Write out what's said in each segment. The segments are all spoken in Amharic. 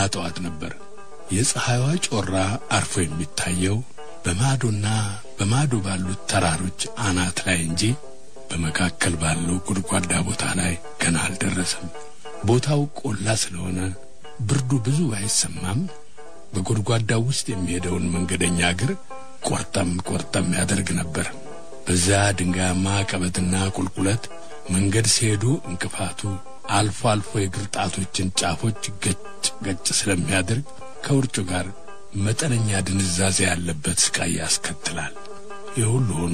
ጠዋት ነበር። የፀሐይዋ ጮራ አርፎ የሚታየው በማዶና በማዶ ባሉት ተራሮች አናት ላይ እንጂ በመካከል ባለው ጉድጓዳ ቦታ ላይ ገና አልደረሰም። ቦታው ቆላ ስለሆነ ብርዱ ብዙ አይሰማም። በጉድጓዳው ውስጥ የሚሄደውን መንገደኛ እግር ቆርጠም ቆርጠም ያደርግ ነበር። በዚያ ድንጋያማ ቀበትና ቁልቁለት መንገድ ሲሄዱ እንቅፋቱ አልፎ አልፎ የእግር ጣቶችን ጫፎች ገጭ ገጭ ስለሚያደርግ ከውርጩ ጋር መጠነኛ ድንዛዜ ያለበት ስቃይ ያስከትላል። የሁሉ ሆኖ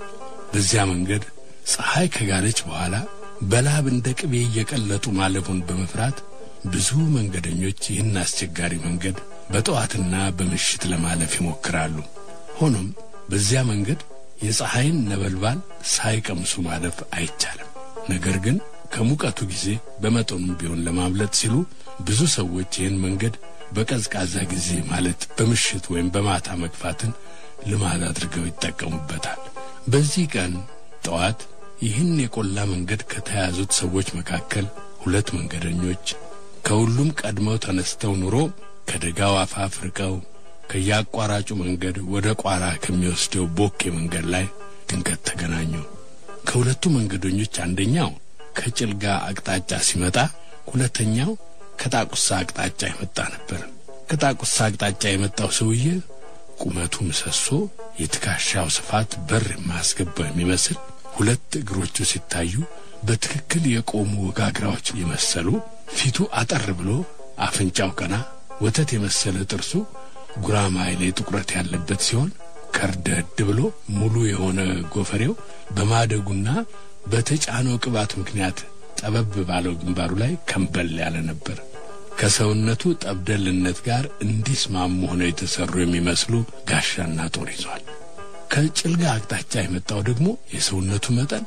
በዚያ መንገድ ፀሐይ ከጋለች በኋላ በላብ እንደ ቅቤ እየቀለጡ ማለፉን በመፍራት ብዙ መንገደኞች ይህን አስቸጋሪ መንገድ በጠዋትና በምሽት ለማለፍ ይሞክራሉ። ሆኖም በዚያ መንገድ የፀሐይን ነበልባል ሳይቀምሱ ማለፍ አይቻልም። ነገር ግን ከሙቀቱ ጊዜ በመጠኑም ቢሆን ለማምለጥ ሲሉ ብዙ ሰዎች ይህን መንገድ በቀዝቃዛ ጊዜ ማለት በምሽት ወይም በማታ መግፋትን ልማድ አድርገው ይጠቀሙበታል። በዚህ ቀን ጠዋት ይህን የቆላ መንገድ ከተያዙት ሰዎች መካከል ሁለት መንገደኞች ከሁሉም ቀድመው ተነስተው ኑሮ ከደጋው አፋፍ ርቀው ከየአቋራጩ መንገድ ወደ ቋራ ከሚወስደው ቦኬ መንገድ ላይ ድንገት ተገናኙ። ከሁለቱ መንገደኞች አንደኛው ከጭልጋ አቅጣጫ ሲመጣ፣ ሁለተኛው ከጣቁሳ አቅጣጫ የመጣ ነበር። ከጣቁሳ አቅጣጫ የመጣው ሰውዬ ቁመቱ ምሰሶ፣ የትከሻው ስፋት በር የማያስገባው የሚመስል ሁለት እግሮቹ ሲታዩ በትክክል የቆሙ ወጋግራዎች የመሰሉ ፊቱ አጠር ብሎ አፍንጫው ቀና፣ ወተት የመሰለ ጥርሱ ጉራማይሌ ጥቁረት ያለበት ሲሆን ከርደድ ብሎ ሙሉ የሆነ ጎፈሬው በማደጉና በተጫነው ቅባት ምክንያት ጠበብ ባለው ግንባሩ ላይ ከንበል ያለ ነበር። ከሰውነቱ ጠብደልነት ጋር እንዲስማሙ ሆነው የተሰሩ የሚመስሉ ጋሻና ጦር ይዟል። ከጭልጋ አቅጣጫ የመጣው ደግሞ የሰውነቱ መጠን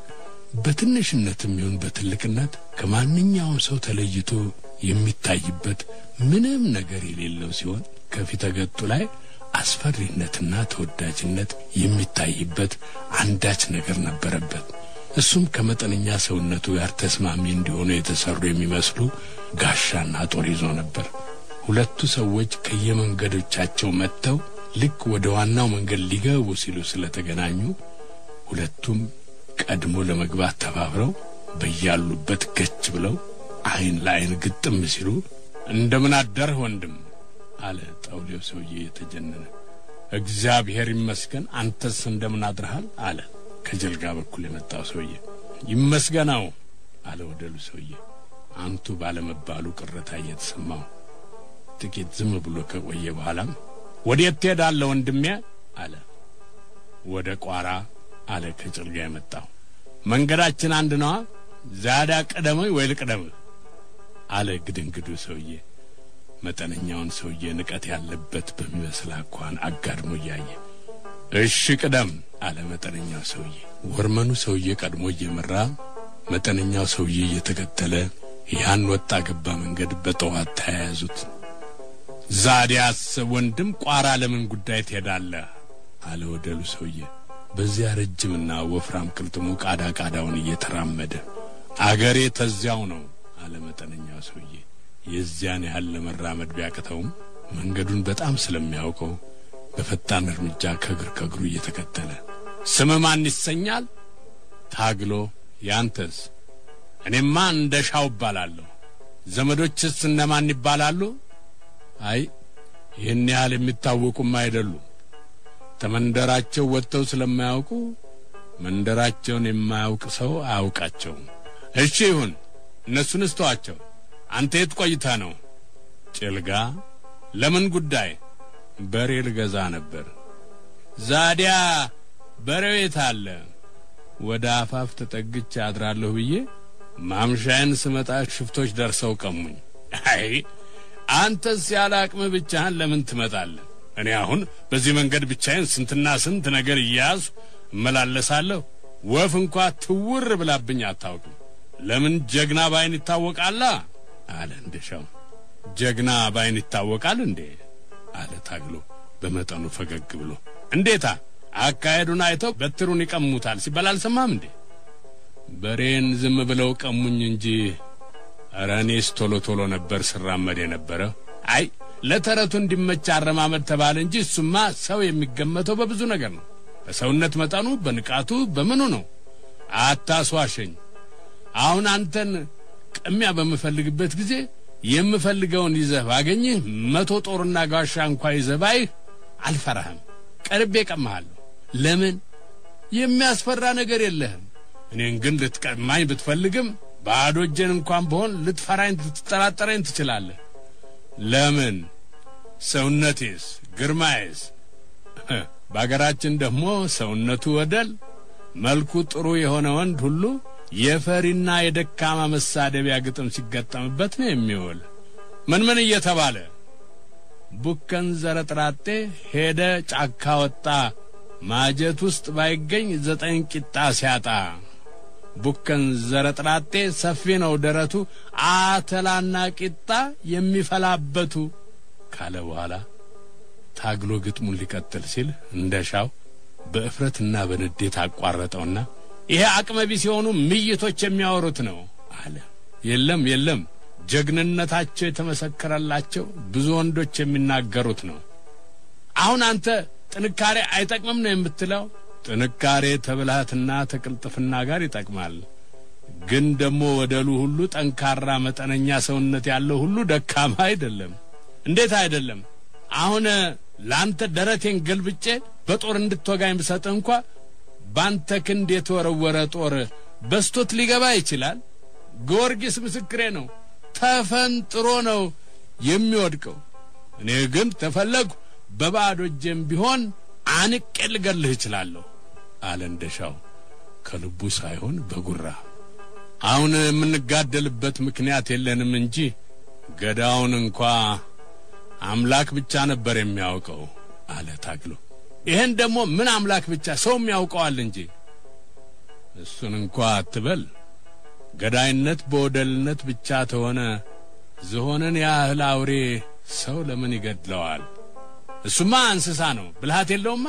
በትንሽነትም ይሁን በትልቅነት ከማንኛውም ሰው ተለይቶ የሚታይበት ምንም ነገር የሌለው ሲሆን ከፊተ ገጡ ላይ አስፈሪነትና ተወዳጅነት የሚታይበት አንዳች ነገር ነበረበት። እሱም ከመጠነኛ ሰውነቱ ጋር ተስማሚ እንዲሆኑ የተሰሩ የሚመስሉ ጋሻና ጦር ይዞ ነበር። ሁለቱ ሰዎች ከየመንገዶቻቸው መጥተው ልክ ወደ ዋናው መንገድ ሊገቡ ሲሉ ስለተገናኙ ሁለቱም ቀድሞ ለመግባት ተባብረው በያሉበት ገች ብለው ዓይን ለዓይን ግጥም ሲሉ እንደምን አደርህ ወንድም አለ ጠውሌው ሰውዬ የተጀነነ። እግዚአብሔር ይመስገን፣ አንተስ እንደምን አድረሃል? አለ ከጀልጋ በኩል የመጣው ሰውዬ። ይመስገናው አለ ወደሉ ሰውዬ አንቱ ባለመባሉ ቅሬታ እየተሰማው ጥቂት ዝም ብሎ ከቆየ በኋላም ወዴት ትሄዳለህ ወንድሜ? አለ። ወደ ቋራ አለ ከጭልጋ የመጣው። መንገዳችን አንድ ነዋ። ዛዳ ቀደመኝ ወይ ልቅደምህ? አለ ግድንግዱ ሰውዬ መጠነኛውን ሰውዬ ንቀት ያለበት በሚመስል አኳኋን አጋድሞ እያየ እሺ ቅደም አለ መጠነኛው ሰውዬ። ወርመኑ ሰውዬ ቀድሞ እየመራ መጠነኛው ሰውዬ እየተከተለ ያን ወጣ ገባ መንገድ በጠዋት ተያያዙት። ዛዲያስ ወንድም ቋራ ለምን ጉዳይ ትሄዳለህ? አለ ወደሉ ሰውዬ በዚያ ረጅምና ወፍራም ቅልጥሙ ቃዳ ቃዳውን እየተራመደ አገሬ ተዚያው ነው አለ መጠነኛው ሰውዬ የዚያን ያህል ለመራመድ ቢያቅተውም መንገዱን በጣም ስለሚያውቀው በፈጣን እርምጃ ከእግር ከእግሩ እየተከተለ ስም ማን ይሰኛል? ታግሎ። ያንተስ? እኔማ እንደ ሻው እባላለሁ። ዘመዶችስ እነማን ይባላሉ? አይ ይህን ያህል የሚታወቁም አይደሉ። ተመንደራቸው ወጥተው ስለማያውቁ መንደራቸውን የማያውቅ ሰው አያውቃቸውም። እሺ ይሁን፣ እነሱን እስተዋቸው። አንተ የት ቆይተህ ነው? ጭልጋ። ለምን ጉዳይ? በሬ ልገዛ ነበር። ዛዲያ በሬው የት አለ? ወደ አፋፍ ተጠግቼ አድራለሁ ብዬ ማምሻዬን ስመጣ ሽፍቶች ደርሰው ቀሙኝ። አይ አንተስ ያለ አቅምህ ብቻህን ለምን ትመጣለህ? እኔ አሁን በዚህ መንገድ ብቻዬን ስንትና ስንት ነገር እያያዙ እመላለሳለሁ። ወፍ እንኳ ትውር ብላብኝ አታውቅም። ለምን ጀግና ባይን ይታወቃላ አለ እንደሻው። ጀግና ባይን ይታወቃል እንዴ? አለ ታግሎ በመጠኑ ፈገግ ብሎ። እንዴታ አካሄዱን አይተው በትሩን ይቀሙታል ሲባል አልሰማም እንዴ? በሬን ዝም ብለው ቀሙኝ እንጂ ኧረ እኔስ ቶሎ ቶሎ ነበር ስራመድ የነበረ። አይ ለተረቱ እንዲመች አረማመድ ተባለ እንጂ እሱማ ሰው የሚገመተው በብዙ ነገር ነው። በሰውነት መጠኑ፣ በንቃቱ፣ በምኑ ነው። አታስዋሸኝ። አሁን አንተን ቅሚያ በምፈልግበት ጊዜ የምፈልገውን ይዘህ ባገኝህ መቶ ጦርና ጋሻ እንኳ ይዘህ ባይህ አልፈራህም። ቀርቤ ቀማሃለሁ። ለምን? የሚያስፈራ ነገር የለህም። እኔን ግን ልትቀማኝ ብትፈልግም ባዶ እጄን እንኳን ብሆን ልትፈራኝ፣ ልትጠራጠረኝ ትችላለህ። ለምን? ሰውነቴስ፣ ግርማዬስ በአገራችን ደግሞ ሰውነቱ ወደል መልኩ ጥሩ የሆነ ወንድ ሁሉ የፈሪና የደካማ መሳደቢያ ግጥም ሲገጠምበት ነው የሚውል። ምን ምን እየተባለ ቡከን ዘረጥራጤ ሄደ ጫካ ወጣ ማጀት ውስጥ ባይገኝ ዘጠኝ ቂጣ ሲያጣ። ቡከን ዘረጥራጤ ሰፊ ነው ደረቱ አተላና ቂጣ የሚፈላበቱ ካለ በኋላ ታግሎ ግጥሙን ሊቀጥል ሲል እንደሻው በእፍረትና በንዴት አቋረጠውና ይሄ አቅመ ቢስ የሆኑ ምይቶች የሚያወሩት ነው አለ። የለም የለም፣ ጀግንነታቸው የተመሰከረላቸው ብዙ ወንዶች የሚናገሩት ነው። አሁን አንተ ጥንካሬ አይጠቅምም ነው የምትለው? ጥንካሬ ተብልሃትና ተቅልጥፍና ጋር ይጠቅማል። ግን ደግሞ ወደሉ ሁሉ ጠንካራ መጠነኛ ሰውነት ያለው ሁሉ ደካማ አይደለም። እንዴት አይደለም? አሁን ለአንተ ደረቴን ገልብጬ በጦር እንድትወጋኝ ብሰጥህ እንኳ ባንተ ክንድ የተወረወረ ጦር በስቶት ሊገባ ይችላል። ጊዮርጊስ ምስክሬ ነው፣ ተፈንጥሮ ነው የሚወድቀው። እኔ ግን ተፈለግሁ በባዶ እጄም ቢሆን አንቄ ልገልህ እችላለሁ አለ እንደሻው ከልቡ ሳይሆን በጉራ። አሁን የምንጋደልበት ምክንያት የለንም እንጂ ገዳውን እንኳ አምላክ ብቻ ነበር የሚያውቀው አለ ታግሎ። ይህን ደግሞ ምን አምላክ ብቻ ሰውም ያውቀዋል እንጂ እሱን እንኳ አትበል። ገዳይነት በወደልነት ብቻ ተሆነ ዝሆንን ያህል አውሬ ሰው ለምን ይገድለዋል? እሱማ እንስሳ ነው፣ ብልሃት የለውማ።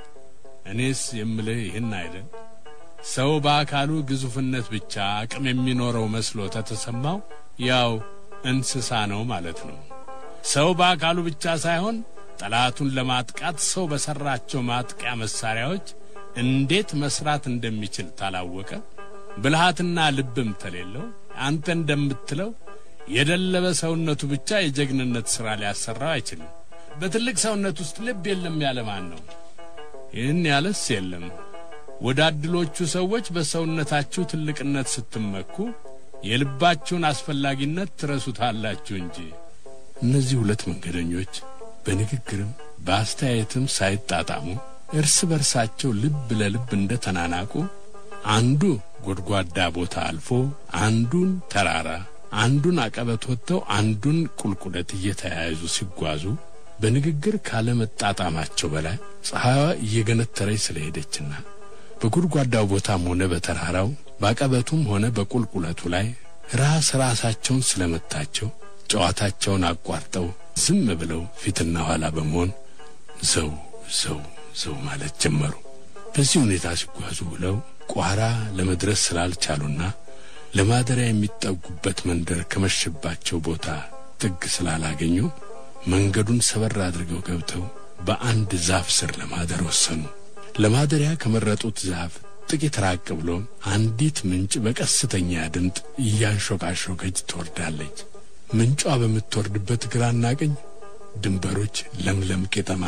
እኔስ የምልህ ይህን አይደል? ሰው በአካሉ ግዙፍነት ብቻ አቅም የሚኖረው መስሎ ተተሰማው ያው እንስሳ ነው ማለት ነው። ሰው በአካሉ ብቻ ሳይሆን ጠላቱን ለማጥቃት ሰው በሰራቸው ማጥቂያ መሳሪያዎች እንዴት መስራት እንደሚችል ታላወቀ ብልሃትና ልብም ተሌለው አንተ እንደምትለው የደለበ ሰውነቱ ብቻ የጀግንነት ሥራ ሊያሰራው አይችልም። በትልቅ ሰውነት ውስጥ ልብ የለም ያለ ማን ነው? ይህን ያለስ የለም። ወዳድሎቹ ሰዎች በሰውነታችሁ ትልቅነት ስትመኩ የልባችሁን አስፈላጊነት ትረሱታላችሁ እንጂ። እነዚህ ሁለት መንገደኞች በንግግርም በአስተያየትም ሳይጣጣሙ እርስ በርሳቸው ልብ ለልብ እንደ ተናናቁ አንዱ ጎድጓዳ ቦታ አልፎ አንዱን ተራራ አንዱን አቀበት ወጥተው አንዱን ቁልቁለት እየተያያዙ ሲጓዙ በንግግር ካለመጣጣማቸው በላይ ፀሐይዋ እየገነተረች ስለሄደችና በጎድጓዳው ቦታም ሆነ በተራራው በአቀበቱም ሆነ በቁልቁለቱ ላይ ራስ ራሳቸውን ስለመታቸው ጨዋታቸውን አቋርጠው ዝም ብለው ፊትና ኋላ በመሆን ዘው ዘው ዘው ማለት ጀመሩ። በዚህ ሁኔታ ሲጓዙ ውለው ቋራ ለመድረስ ስላልቻሉና ለማደሪያ የሚጠጉበት መንደር ከመሸባቸው ቦታ ጥግ ስላላገኙ መንገዱን ሰበር አድርገው ገብተው በአንድ ዛፍ ስር ለማደር ወሰኑ። ለማደሪያ ከመረጡት ዛፍ ጥቂት ራቅ ብሎ አንዲት ምንጭ በቀስተኛ ድምፅ እያንሾካሾከች ትወርዳለች። ምንጯ በምትወርድበት ግራና ቀኝ ድንበሮች ለምለም ቄጠማ፣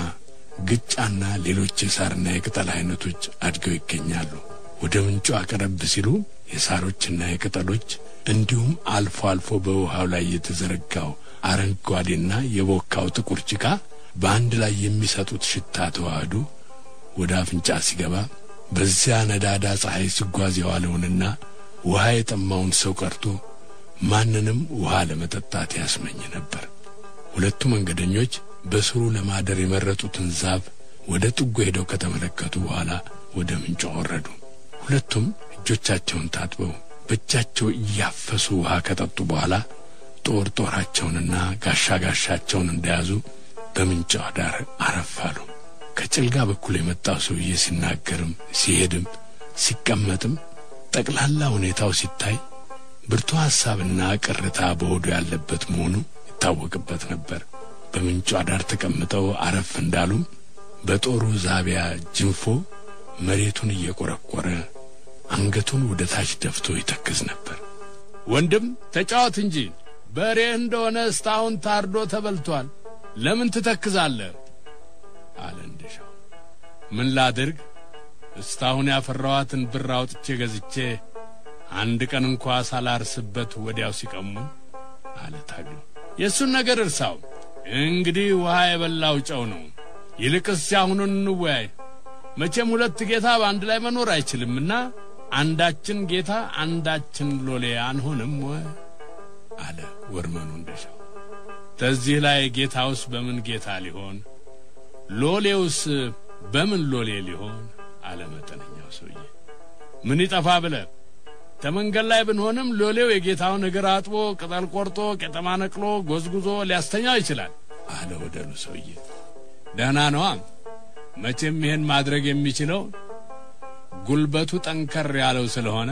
ግጫና ሌሎች የሳርና የቅጠል አይነቶች አድገው ይገኛሉ። ወደ ምንጯ ቀረብ ሲሉ የሳሮችና የቅጠሎች እንዲሁም አልፎ አልፎ በውሃው ላይ የተዘረጋው አረንጓዴና የቦካው ጥቁር ጭቃ በአንድ ላይ የሚሰጡት ሽታ ተዋህዶ ወደ አፍንጫ ሲገባ በዚያ ነዳዳ ፀሐይ ሲጓዝ የዋለውንና ውሃ የጠማውን ሰው ቀርቶ ማንንም ውሃ ለመጠጣት ያስመኝ ነበር። ሁለቱ መንገደኞች በስሩ ለማደር የመረጡትን ዛፍ ወደ ጥጉ ሄደው ከተመለከቱ በኋላ ወደ ምንጯ ወረዱ። ሁለቱም እጆቻቸውን ታጥበው በእጃቸው እያፈሱ ውሃ ከጠጡ በኋላ ጦር ጦራቸውንና ጋሻ ጋሻቸውን እንደያዙ በምንጯ ዳር አረፋሉ። ከጭልጋ በኩል የመጣው ሰውዬ ሲናገርም ሲሄድም ሲቀመጥም ጠቅላላ ሁኔታው ሲታይ ብርቱ ሐሳብና ቅርታ በሆዱ ያለበት መሆኑ ይታወቅበት ነበር። በምንጯ ዳር ተቀምጠው አረፍ እንዳሉም በጦሩ ዛቢያ ጅንፎ መሬቱን እየቆረቆረ አንገቱን ወደ ታች ደፍቶ ይተክዝ ነበር። ወንድም ተጫወት እንጂ በሬህ እንደሆነ እስካሁን ታርዶ ተበልቷል። ለምን ትተክዛለህ? አለ እንደሻው። ምን ላድርግ? እስካሁን ያፈራኋትን ብር አውጥቼ ገዝቼ አንድ ቀን እንኳ ሳላርስበት ወዲያው ሲቀሙኝ አለ ታግሎ። የእሱን ነገር እርሳው። እንግዲህ ውሃ የበላው ጨው ነው። ይልቅስ ያሁኑን እንወያይ። መቼም ሁለት ጌታ በአንድ ላይ መኖር አይችልምና አንዳችን ጌታ አንዳችን ሎሌ አንሆንም ወይ? አለ ወርመኑ እንደሻው። ተዚህ ላይ ጌታውስ በምን ጌታ ሊሆን፣ ሎሌውስ በምን ሎሌ ሊሆን? አለ መጠነኛው ሰውዬ። ምን ይጠፋ ብለ ተመንገድ ላይ ብንሆንም ሎሌው የጌታውን እግር አጥቦ ቅጠል ቆርጦ ቄጠማ ነቅሎ ጎዝጉዞ ሊያስተኛው ይችላል። አለ ወደሉ ሰውዬ። ደህና ነዋ። መቼም ይህን ማድረግ የሚችለው ጉልበቱ ጠንከር ያለው ስለሆነ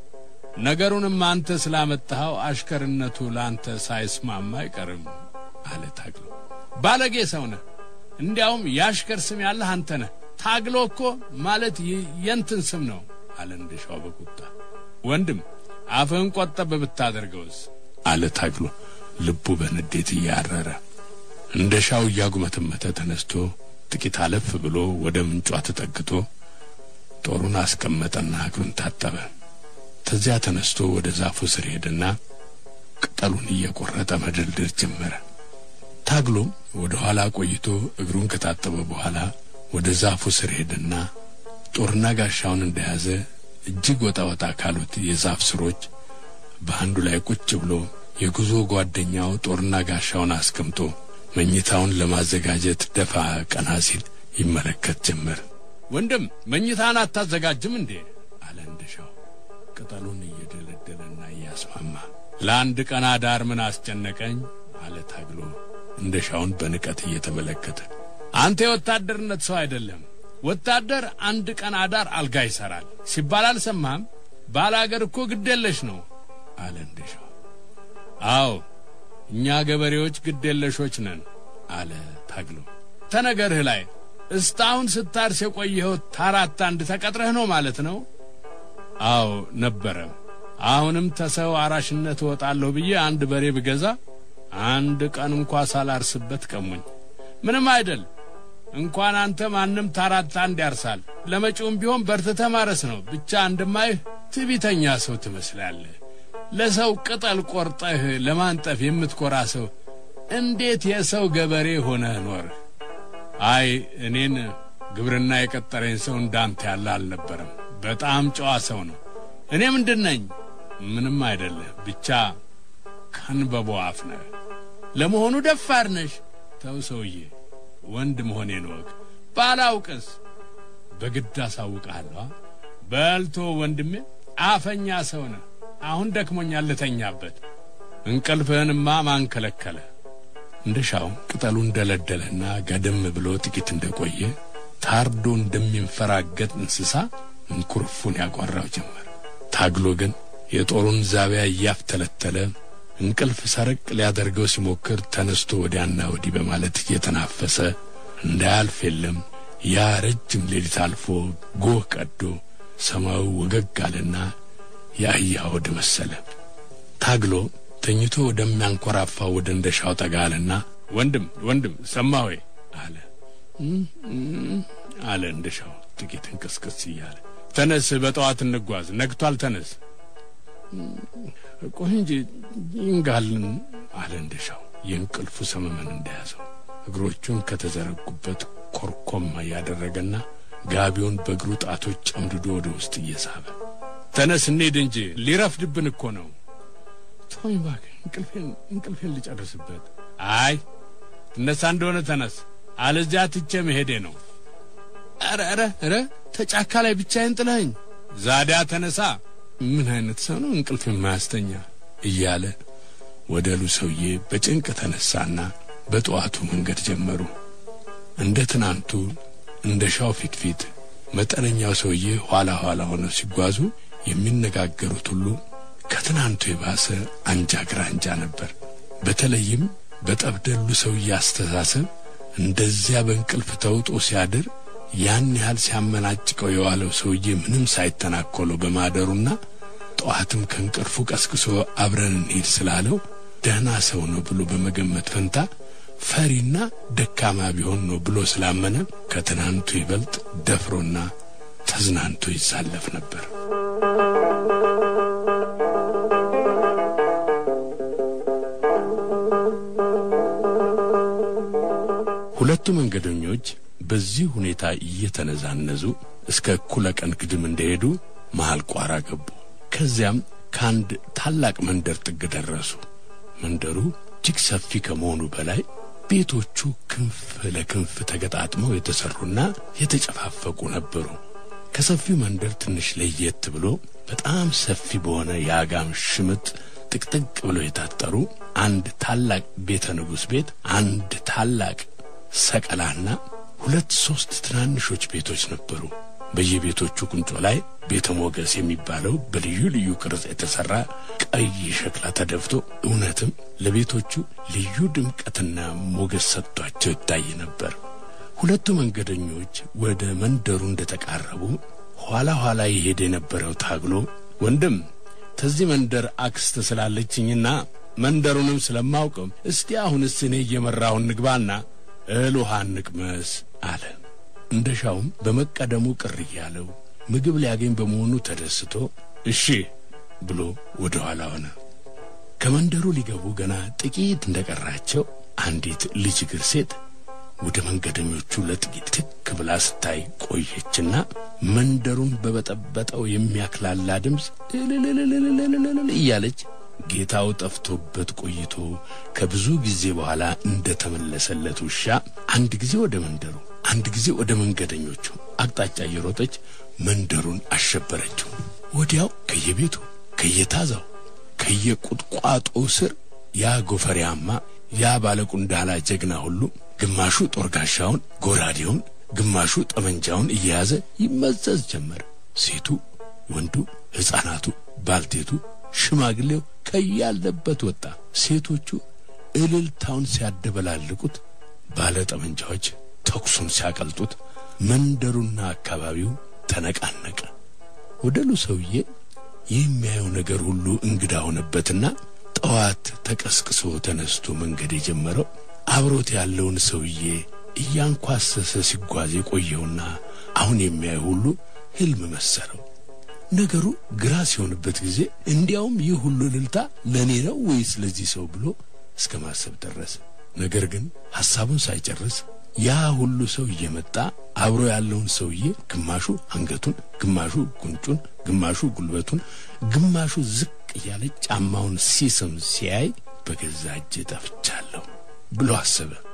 ነገሩንም አንተ ስላመጣኸው አሽከርነቱ ለአንተ ሳይስማማ አይቀርም አለ ታግሎ። ባለጌ ሰው ነህ። እንዲያውም የአሽከር ስም ያለህ አንተ ነህ። ታግሎ እኮ ማለት የንትን ስም ነው አለ እንደሻው በቁጣ። ወንድም አፍህን ቆጠብ ብታደርገውስ? አለ ታግሎ ልቡ በንዴት እያረረ። እንደሻው እያጉመተመተ ተነስቶ ጥቂት አለፍ ብሎ ወደ ምንጯ ተጠግቶ ጦሩን አስቀመጠና እግሩን ታጠበ። ተዚያ ተነስቶ ወደ ዛፉ ስር ሄደና ቅጠሉን እየቆረጠ መደልደል ጀመረ። ታግሎም ወደ ኋላ ቆይቶ እግሩን ከታጠበ በኋላ ወደ ዛፉ ስር ሄደና ጦርና ጋሻውን እንደያዘ እጅግ ወጣ ወጣ ካሉት የዛፍ ስሮች በአንዱ ላይ ቁጭ ብሎ የጉዞ ጓደኛው ጦርና ጋሻውን አስቀምጦ መኝታውን ለማዘጋጀት ደፋ ቀና ሲል ይመለከት ጀመር። ወንድም መኝታን አታዘጋጅም እንዴ? አለ እንደሻው ቅጠሉን እየደለደለና እያስማማ። ለአንድ ቀን አዳር ምን አስጨነቀኝ? አለ ታግሎ እንደሻውን በንቀት እየተመለከተ። አንተ የወታደርነት ሰው አይደለም። ወታደር አንድ ቀን አዳር አልጋ ይሰራል ሲባል አልሰማህም? ባለ አገር እኮ ግዴለሽ ነው አለ እንደሻው። አዎ እኛ ገበሬዎች ግዴለሾች ነን አለ ታግሎ። ተነገርህ ላይ እስካሁን ስታርስ የቆየኸው ታራት አንድ ተቀጥረህ ነው ማለት ነው? አዎ ነበረ። አሁንም ተሰው አራሽነት እወጣለሁ ብዬ አንድ በሬ ብገዛ አንድ ቀን እንኳ ሳላርስበት ቀሙኝ። ምንም አይደል። እንኳን አንተ ማንም ታራት አንድ ያርሳል። ለመጪውም ቢሆን በርትተህ ማረስ ነው። ብቻ አንድማይህ ትዕቢተኛ ሰው ትመስላለህ። ለሰው ቅጠል ቆርጠህ ለማንጠፍ የምትኮራ ሰው እንዴት የሰው ገበሬ ሆነህ ኖርህ? አይ እኔን ግብርና የቀጠረኝ ሰው እንዳንተ ያለ አልነበረም። በጣም ጨዋ ሰው ነው። እኔ ምንድን ነኝ? ምንም አይደለህ። ብቻ ከንበቦ አፍ ነህ። ለመሆኑ ደፋር ነሽ? ተው ሰውዬ፣ ወንድ መሆኔን ወቅ። ባላውቅስ በግድ አሳውቅሃለሁ። በልቶ ወንድሜ፣ አፈኛ ሰው ነህ። አሁን ደክሞኛል፣ ልተኛበት። እንቅልፍህንማ ማን ከለከለ? እንደሻው ቅጠሉን ደለደለና ጋደም ብሎ ጥቂት እንደቆየ ታርዶ እንደሚንፈራገጥ እንስሳ እንኩርፉን ያጓራው ጀመር። ታግሎ ግን የጦሩን ዛቢያ እያፍተለተለ እንቅልፍ ሰረቅ ሊያደርገው ሲሞክር ተነስቶ ወዲያና ወዲህ በማለት እየተናፈሰ እንዳያልፍ የለም ያ ረጅም ሌሊት አልፎ ጎህ ቀዶ ሰማዩ ወገግ አለና የአህያ ሆድ መሰለ። ታግሎ ተኝቶ ወደሚያንኮራፋው ወደ እንደሻው ጠጋ አለና ወንድም ወንድም ሰማህ ወይ አለ አለ እንደሻው ጥቂት እንቅስቅስ እያለ ተነስ፣ በጠዋት እንጓዝ። ነግቷል፣ ተነስ። ቆይ እንጂ ይንጋልን አለ እንደሻው የእንቅልፉ ሰመመን እንደያዘው እግሮቹን ከተዘረጉበት ኮርኮም ያደረገና ጋቢውን በእግሩ ጣቶች ጨምድዶ ወደ ውስጥ እየሳበ ተነስ እንሂድ እንጂ ሊረፍድብን እኮ ነው። ተወኝ እባክህ፣ እንቅልፌን እንቅልፌን ልጨርስበት። አይ ትነሳ እንደሆነ ተነስ፣ አለዚያ ትቼ መሄዴ ነው። ኧረ ኧረ ኧረ ተጫካ ላይ ብቻዬን ጥለኸኝ። ዛዲያ ተነሳ። ምን አይነት ሰው ነው እንቅልፍ የማያስተኛ? እያለ ወደሉ ሰውዬ በጭንቅ ተነሳና በጠዋቱ መንገድ ጀመሩ። እንደ ትናንቱ እንደ ሻው ፊት ፊት መጠነኛው ሰውዬ ኋላ ኋላ ሆነው ሲጓዙ የሚነጋገሩት ሁሉ ከትናንቱ የባሰ አንጃ ግራንጃ ነበር። በተለይም በጠብደሉ ሰውዬ አስተሳሰብ እንደዚያ በእንቅልፍ ተውጦ ሲያድር ያን ያህል ሲያመናጭቀው የዋለው ሰውዬ ምንም ሳይተናኮለው በማደሩና ጠዋትም ከእንቅልፉ ቀስቅሶ አብረን እንሂድ ስላለው ደህና ሰው ነው ብሎ በመገመት ፈንታ ፈሪና ደካማ ቢሆን ነው ብሎ ስላመነ ከትናንቱ ይበልጥ ደፍሮና ተዝናንቶ ይሳለፍ ነበር። ሁለቱ መንገደኞች በዚህ ሁኔታ እየተነዛነዙ እስከ እኩለ ቀን ግድም እንደሄዱ መሃል ቋራ ገቡ። ከዚያም ከአንድ ታላቅ መንደር ጥግ ደረሱ። መንደሩ እጅግ ሰፊ ከመሆኑ በላይ ቤቶቹ ክንፍ ለክንፍ ተገጣጥመው የተሰሩና የተጨፋፈቁ ነበሩ። ከሰፊው መንደር ትንሽ ለየት ብሎ በጣም ሰፊ በሆነ የአጋም ሽምጥ ጥቅጥቅ ብለው የታጠሩ አንድ ታላቅ ቤተ ንጉሥ ቤት፣ አንድ ታላቅ ሰቀላና ሁለት ሶስት ትናንሾች ቤቶች ነበሩ። በየቤቶቹ ቁንጮ ላይ ቤተ ሞገስ የሚባለው በልዩ ልዩ ቅርጽ የተሠራ ቀይ ሸክላ ተደፍቶ እውነትም ለቤቶቹ ልዩ ድምቀትና ሞገስ ሰጥቷቸው ይታይ ነበር። ሁለቱ መንገደኞች ወደ መንደሩ እንደተቃረቡ ኋላ ኋላ ይሄድ የነበረው ታግሎ ወንድም ተዚህ መንደር አክስት ስላለችኝና መንደሩንም ስለማውቅም እስቲ አሁንስ እኔ እየመራሁን ንግባና እህል ውሃ እንቅመስ አለ። እንደሻውም በመቀደሙ ቅር እያለው ምግብ ሊያገኝ በመሆኑ ተደስቶ እሺ ብሎ ወደ ኋላ ሆነ። ከመንደሩ ሊገቡ ገና ጥቂት እንደቀራቸው አንዲት ልጅ እግር ሴት ወደ መንገደኞቹ ለጥቂት ትክ ብላ ስታይ ቆየችና መንደሩን በበጠበጠው የሚያክላላ ድምፅ እልልልልልልልል እያለች ጌታው ጠፍቶበት ቆይቶ ከብዙ ጊዜ በኋላ እንደ ተመለሰለት ውሻ አንድ ጊዜ ወደ መንደሩ አንድ ጊዜ ወደ መንገደኞቹ አቅጣጫ እየሮጠች መንደሩን አሸበረችው። ወዲያው ከየቤቱ ከየታዛው ከየቁጥቋጦው ስር ያ ጎፈሪያማ ያ ባለቁንዳላ ጀግና ሁሉ ግማሹ ጦር ጋሻውን፣ ጎራዴውን፣ ግማሹ ጠመንጃውን እየያዘ ይመዘዝ ጀመር። ሴቱ፣ ወንዱ፣ ሕፃናቱ፣ ባልቴቱ፣ ሽማግሌው ከያለበት ወጣ። ሴቶቹ እልልታውን ሲያደበላልቁት፣ ባለ ጠመንጃዎች ተኩሱን ሲያቀልጡት፣ መንደሩና አካባቢው ተነቃነቀ። ወደሉ ሰውዬ የሚያየው ነገር ሁሉ እንግዳ ሆነበትና ጠዋት ተቀስቅሶ ተነስቶ መንገድ የጀመረው አብሮት ያለውን ሰውዬ እያንኳሰሰ ሲጓዝ የቆየውና አሁን የሚያየው ሁሉ ሕልም መሰለው። ነገሩ ግራ ሲሆንበት ጊዜ እንዲያውም ይህ ሁሉ እልልታ ለእኔ ነው ወይስ ለዚህ ሰው ብሎ እስከ ማሰብ ደረሰ። ነገር ግን ሐሳቡን ሳይጨርስ ያ ሁሉ ሰው እየመጣ አብሮ ያለውን ሰውዬ ግማሹ አንገቱን፣ ግማሹ ጉንጩን፣ ግማሹ ጉልበቱን፣ ግማሹ ዝቅ እያለ ጫማውን ሲስም ሲያይ በገዛ እጄ ጠፍቻለሁ ብሎ አሰበ።